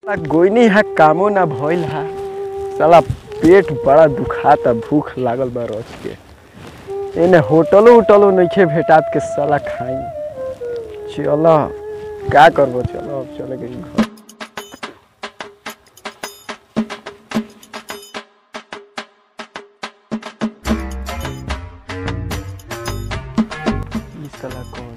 गोइनी है कामो ना भइल है साला पेट बड़ा दुखाता भूख लागल बा रच के एने होटलो उटलो नइखे भेटात के साला खाई चल का करबो चलो अब चले गई घर ई साला कौन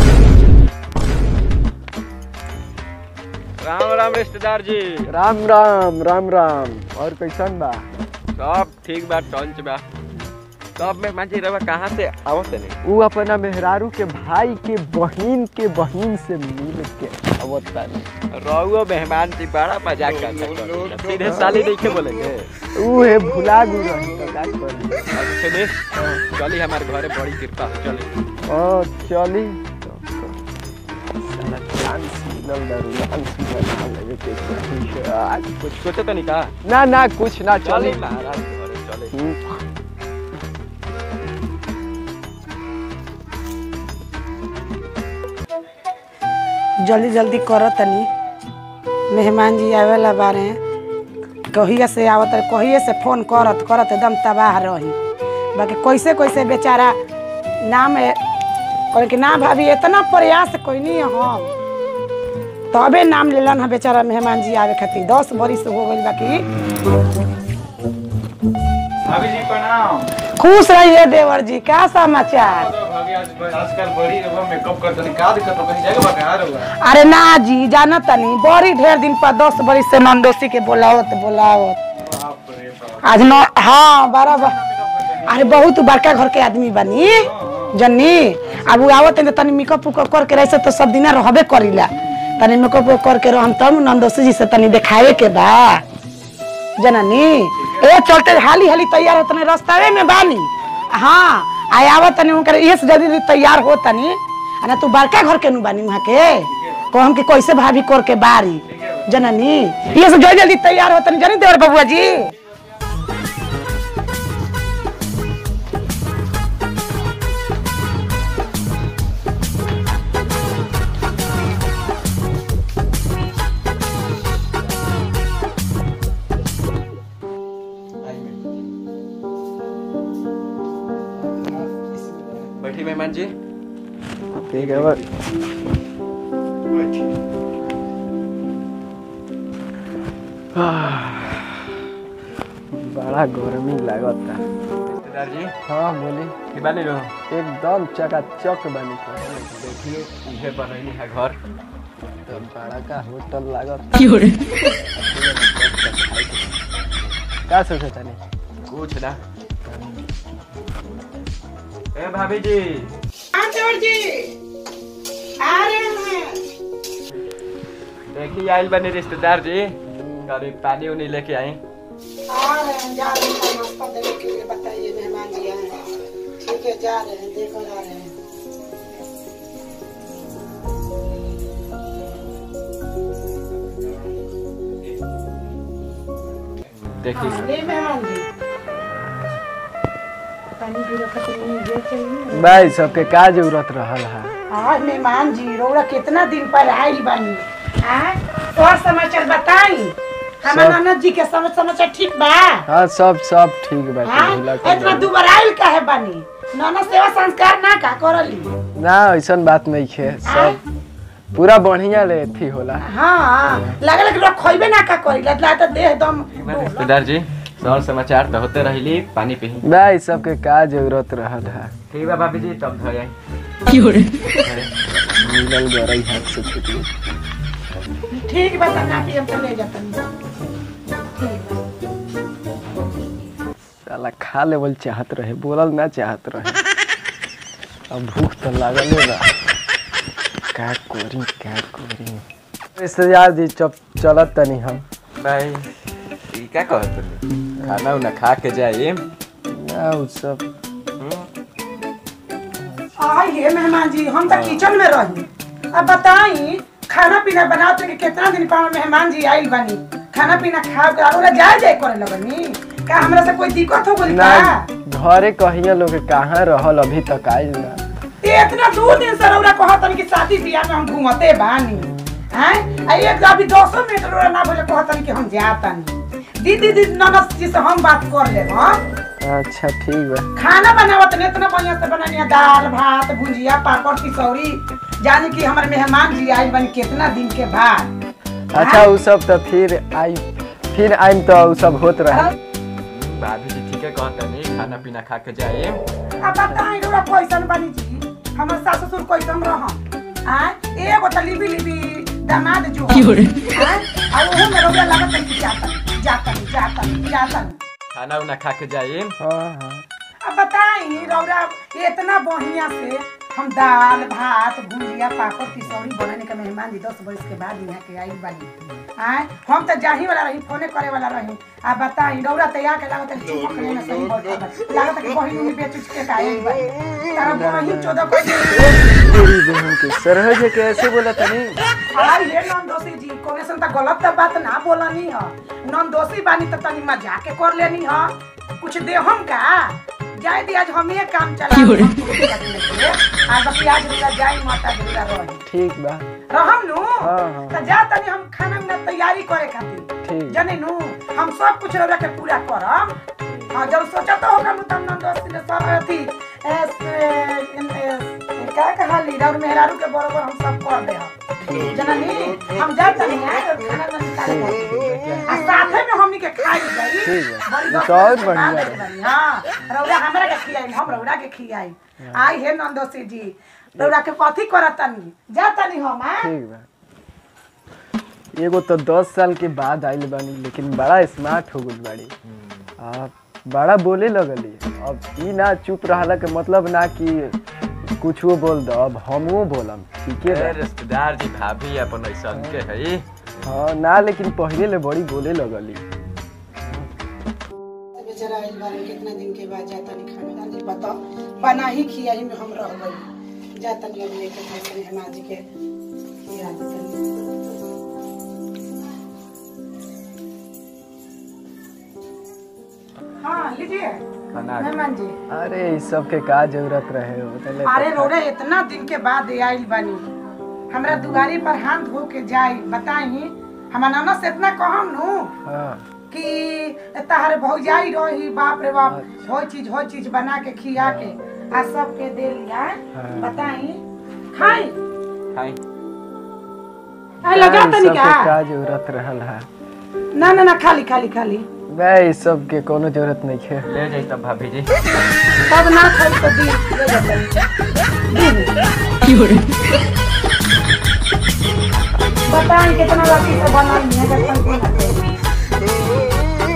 राम राम रिश्तेदार जी राम राम राम राम और कैसन बा सब ठीक बा टंच बा सब में मांझी रवा कहाँ से आवत नहीं ऊ अपना मेहरारू के भाई के बहिन के बहिन से मिल के आवत बानी रहुओ मेहमान जी बड़ा मजाक करता सीधे साली नहीं के बोलेंगे ऊ है भुला गु रही तो का करी अब सुने चली हमारे घरे बड़ी कृपा हो चली ओ चली साला चांस मिलल ना रोमांस बना लगे के कोशिश है। आज कुछ सोचे तो नहीं कहा ना ना कुछ ना चली चली महाराज के घरे चले हम्म, जल्दी जल्दी करो तनी मेहमान जी आवेला बारे कहिए से आवत रहे कहिए से फोन करत करत एकदम तबाह रही बाकी कैसे कैसे बेचारा नाम कहले कि ना भाभी इतना प्रयास कैनी हम तबे नाम लेलन है बेचारा मेहमान जी आवे खातिर दस बरिस हो गई बाकी भाभी जी प्रणाम खुश रहिए देवर जी क्या समाचार भाभी आज आजकल बड़ी रहुआ मेकअप करते हैं का दिक्कत हो कहीं जाएगा बता रहुआ अरे ना जी जाना तनी बड़ी ढेर दिन पर दस बरिस से नंदोसी के बोलावत बोलावत बाप रे बाप आज न हाँ बराबर अरे बहुत बड़का घर के आदमी बनी जन्नी अब उ आवत है तो तनी मेकअप उकअप करके रहे तो सब दिन रहबे करीला तनी मेकअप उकअप करके रहम तब नंदोसी जी से तनी देखावे के बा जननी ए चलते हाली हाली तैयार होतने रास्तावे में बानी हाँ आय आवत तनी उनकर ये से जल्दी जल्दी तैयार हो तनी आ ना तू बड़का घर के नु बानी वहाँ के कहम कि कैसे भाभी कर के बारी जननी ये से जल्दी जल्दी तैयार हो तनी जनी देवर बबुआ जी बैठी मेहमान जी ठीक है बस बड़ा गर्मी लागता रिश्तेदार जी हाँ बोली की बानी लो एकदम चकाचक बानी सर देखिए इहे बनैनी है घर तो बड़ा का होटल लागत का सोचे तनी कुछ ना ए भाभी जी देखिए आइल बने रिश्तेदार जी कभी पानी उनी लेके आई ठीक है जा रहे हैं देखो जा रहे हैं देखिए ले मेहमान जी पानी पी रखा तो नहीं ये चाहिए भाई सबके का जरूरत रहल है आज मेहमान जी रौरा कितना दिन पर आइल बानी हाँ और समाचार बताई हमार सब- ननद जी के समझ समाचार ठीक बा हाँ सब सब ठीक बा हाँ भुला के इतना जाई। दुबार आइल काहे बानी ननद सेवा संस्कार ना का करली ना ऐसन बात नहीं है सब पूरा बढ़िया ले थी होला हाँ लगल कि लोग खोइबे ना का करी लगला तो देह एकदम रिश्तेदार जी सर समाचार तो होते रहिली पानी पी भाई सबके का जरूरत रहल है ठीक बा भाभी जी तब धो आई मिलल गरई हाथ से छुटी ठीक बा तना कि हम तो ले जातनी ठीक बा। साला खा लेवल चाहत रहे बोलल ना चाहत रहे अब भूख तो लागल बा का करी का करी रिश्तेदार जी चप चलत तनी हम भाई ई का कहत तनी खाना उना खा के जाए ना उ सब आइए मेहमान जी हम तो किचन में रही अब बताई खाना पीना बनाते कि कितना दिन पर मेहमान जी आइल बानी खाना पीना खा के और जाए जाए करे लगनी का हमरा से कोई दिक्कत हो गई ना का घरे कहिया लोग के कहाँ रहल अभी तक आइल ना ते इतना दो दिन से रौरा कहत कि शादी बियाह में हम घूमते बानी हैं आ एक अभी 200 मीटर रो ना बोले कहतन कि हम जातन दीदी दीदी ननद जी से हम बात कर ले हां अच्छा ठीक बा खाना बनावत ने इतना बढ़िया से बनानी दाल भात भुजिया पापड़ तिसौरी जाने कि हमारे मेहमान जी आई बन कितना दिन के बाद अच्छा उ सब तो फिर आई फिर आइम तो उ सब होत रहे भाभी जी ठीक है कहता नहीं खाना पीना खा के जाए अब बताई रो कैसन बनी जी हमर सास ससुर कैसन रहम आ एगो त लिबी लिबी दामाद जो आ आ ओहो में रोगा लागत है कि जातन जातन जातन जातन खाना उना खा के जाए हाँ हाँ अब बताई रौरा इतना बढ़िया से हम दाल भात भुजिया पापड़ तिसौरी बनाने के मेहमान जी दस बरस के बाद यहाँ के आई बानी आए हम तो जाही वाला रही फोने करे वाला रही आ बताई रौरा तो यहाँ के लागत है चुपक लेना सही बैठा बा। लागत है कि बहिनी में बेच उच के का आई बानी तारा बहिन चौदह को तेरी बहन के सरह जे के ऐसे बोला था नहीं हाय हे नंदोसी जी कोने सन त गलत त बात ना बोलनी ह नंदोसी बानी त तनी मजाक के कर लेनी ह कुछ दे हम का जाए दी आज हम ये काम चला आज बाकी आज रुला जाई माता रुला रही ठीक बा रहम नु हाँ, हाँ। त जा तनी हम खाना में तैयारी करे खातिर ठीक जाने नु हम सब कुछ रौरा के पूरा करम हाँ जब सोचा तो होगा नु तम नंदोसी ने सब अथी एस क्या कहली रौर मेहरारू के बरोबर हम सब कर दे हम जननी हम जा तनी है खाना ना निकाले आ साथे में हमनी के खाई जाई ठीक है। बड़ी ये दोस्त तो और के बढ़िया बात है। बनी, हाँ रौरा हमरा के खियाई हम रौरा के खियाई आई हे नंदोसी जी रौरा के कथी करत तनी जा तनी हम आ ठीक बा एगो तो दस साल के बाद आइल बानी लेकिन बड़ा स्मार्ट हो गई बाड़ी आ बड़ा बोले लगली अब ई ना चुप रहला के मतलब ना कि कुछो बोल दो अब हमहू बोलम ठीके बा रिश्तेदार जी भाभी अपन ऐसा के है हाँ ना लेकिन पहले ले बड़ी बोले लगली बेचारा आइल बारे कितना दिन के बाद जाता नहीं खाना दादी बताओ बना ही खियाई में हम रह गई जाता नहीं अब लेके खाए हेमा जी के खिया देतनी। हाँ लीजिए खाना मेहमान जी अरे इस सब के का जरूरत रहे हो तले अरे रोड़े इतना दिन के बाद आइल बानी हमरा दुआरी पर हाथ धो के जाई बताई हमार नाना से इतना कहम नु हाँ कि तहार भौजाई रही बाप रे बाप हो चीज हो चीज बना के खिया के आ सबके दे लिया हाँ। बताई खाई खाई आ लगा इ तनी सब का के का जरूरत रहल है ना ना ना खाली खाली खाली वह इस सब के कोनो जरूरत नहीं है ले जाई तब भाभी जी तब ना खाई तो दी ले जा तनी। दी। बताई कितना लगी से बनाई है जब तक ना खाई।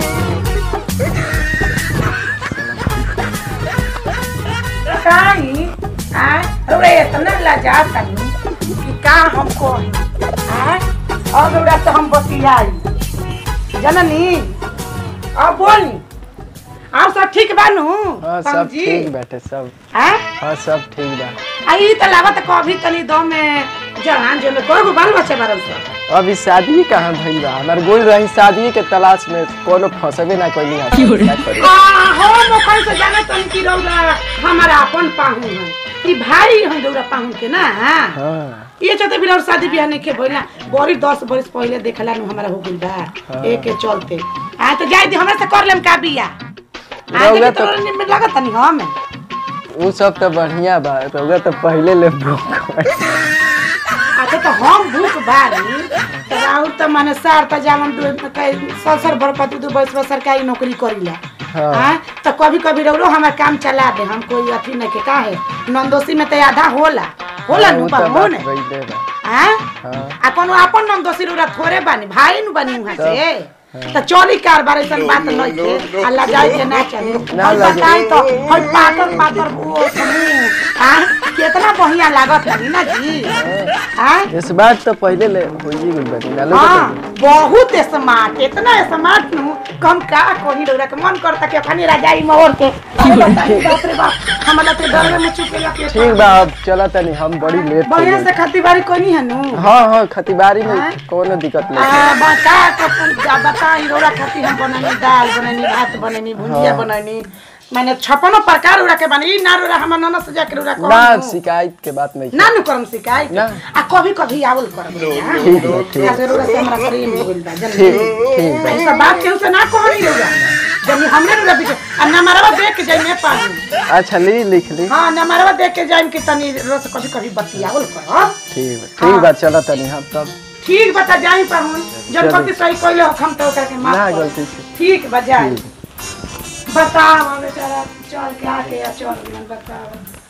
काई आ रे इतना लजा तनी कि का हमको आ अब रे तो हम बतियाई जननी अब बोली आप सब ठीक बानू हाँ सब समझी? ठीक बैठे सब आ हाँ सब ठीक बा आई त लागत कभी तनी दम में जहान जो में कोई बाल बच्चे बारन सब अभी शादी कहाँ भइल बा हमार गोल रही शादी के तलाश में कोनो फंसबे ना कैली है क्या करी आ हो मोखन से जाना तनी कि रौदा हमारा अपन पाहु है ई भारी है रौदा पाहु के ना हाँ ये चलते बिना और शादी ब्याह नहीं के भइला बड़ी दस बरस पहले देखला नु हमारा हो गइल बा एक के चलते आ तो जाई दी हमरा से कर लेम का बिया आ रौदा तो तो- में लागत तनी हम वो सब तो बढ़िया बा रउआ तो पहले ले बुक अच्छा तो हम भूख बारी तो राहुल तो माने सार त जावन दु सर सर भर पति दु बरस में सरकारी नौकरी करीला हाँ। हाँ तो कभी कभी रौरो हमार काम चला दे हम कोई अथी नहीं के का है नंदोसी में तो आधा होला होला नु पाहुन बात भइले बा हाँ हाँ आ कोनो अपन नंद दोषी रौरा थोड़े बानी भाई नु बानी वहां से त चोरी कारबार ऐसन बात नहीं थे अल्लाह जाए के ना चले ना और लगे। बताई तो हई पातर पातर वो समूह आ कितना बढ़िया लागत है ना जी हाँ इस बार तो पहले ले होई गइल बानी ना हाँ लोग बहुत स्मार्ट इतना स्मार्ट नु कम का कोही डोरा के मन करता कि अपनी राजाई मोर के अरे बताई बाप रे बाप हमरा तो डर में चुके लगे ठीक बा अब चला तनी हम बड़ी लेट हो बढ़िया से गइल खेती बाड़ी कोनी है नु हाँ हाँ खतीबारी में हाँ? कोनो दिक्कत आ, नहीं बता तो जा बताई रोरा खाती हम बननी दाल बननी भात बननी भुजिया हाँ। बननी मैंने छप्पनो प्रकार उड़ा के बनी ना उड़ा हमर ननद से जाके उड़ा ना शिकायत के बात नहीं ना नु करम शिकायत ना। आ कभी कभी आवल करम ठीक बा, ठीक। आ जरूर से हमरा प्रेम हो गइल बा ठीक जल्दी ठीक बा ऐसा बात केहू से ना कहनी रहुआ जब हमरे रुला पीछे आ नंबरवा देख के जाई मैं पाहू अच्छा ली लिख ली हां नंबरवा देख के जाई कि तनी रोज कभी कभी बतियावल कर ठीक बा ठीक बा चलो तनी हम तब ठीक बता जाई पाहू जब चलो। गलती सही कइले हो हम तो ओकरा के माफ ना कर गलती से ठीक बा जाई बताओ बेचारा चल के आके या चल गइल बताओ